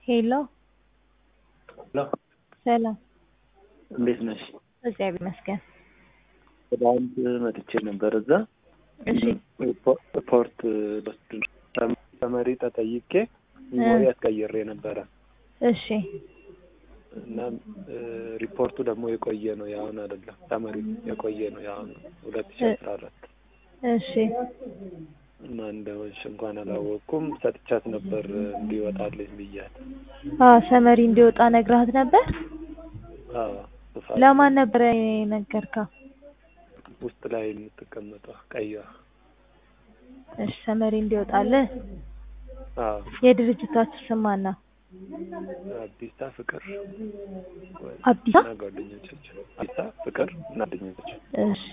ሄሎ ሄሎ ሰላም፣ እንዴት ነሽ? እግዚአብሔር ይመስገን። ትናንት መጥቼ ነበር እዛ እሺ ሪፖርት ልወስድ ነው። ተመሪ ተጠይቄ ሚሞሪ አስቀይሬ ነበረ እሺ እና ሪፖርቱ ደግሞ የቆየ ነው የአሁን አይደለም። ተመሪ የቆየ ነው የአሁን ሁለት ሺ አስራ አራት እሺ እና እንደሆንሽ እንኳን አላወቅኩም። ሰጥቻት ነበር እንዲወጣልኝ ብያት። አዎ ሰመሪ እንዲወጣ ነግራት ነበር። አዎ ጥፋት ለማን ነበረ የነገርከው? ውስጥ ላይ የምትቀመጠው ቀይዋ። እሺ ሰመሪ እንዲወጣልህ። አዎ የድርጅታችሁ ስም ማን ነው? አዲሳ ፍቅር አዲሳ እና ጓደኞቻቸው አዲሳ ፍቅር እና ጓደኞቻቸው እሺ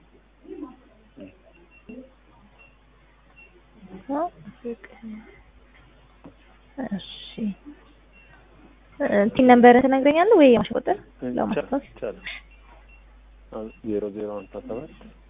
እሺ እንትን ነበረ ትነግረኛለህ ወይ የማሽ ቁጥር ለማስታወስ? ይቻላል። ዜሮ ዜሮ ሀምሳ ሰባት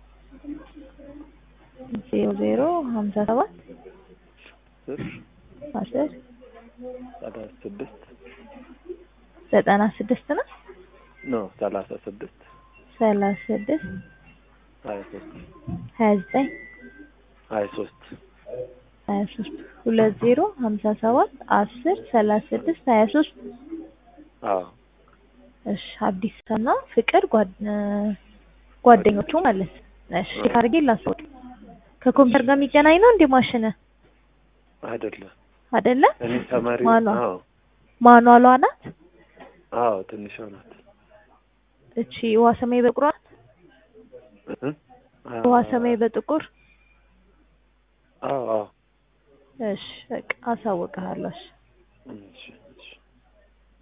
ዜሮ ዜሮ ሀምሳ ሰባት ስር አስር ሰላሳ ስድስት ዘጠና ስድስት ነው ኖ ሰላሳ ስድስት ሰላሳ ስድስት ሀያ ሶስት ሀያ ዘጠኝ ሀያ ሶስት ሀያ ሶስት ሁለት ዜሮ ሀምሳ ሰባት አስር ሰላሳ ስድስት ሀያ ሶስት አዎ እሺ አዲስና ፍቅር ጓድ- ጓደኞቹ ማለት እሺ ቼክ አድርጌ ላስወጥ ከኮምፒውተር ጋር የሚገናኝ ነው እንዴ ማሽን አይደለም አይደለ እኔ ተማሪ ማኗ አዎ ማኗሏ ናት አዎ ትንሿ ናት እቺ ውሃ ሰማይ በጥቁር ናት እ? ውሃ ሰማይ በጥቁር አዎ አዎ እሺ በቃ አሳውቅሃለሁ እሺ እሺ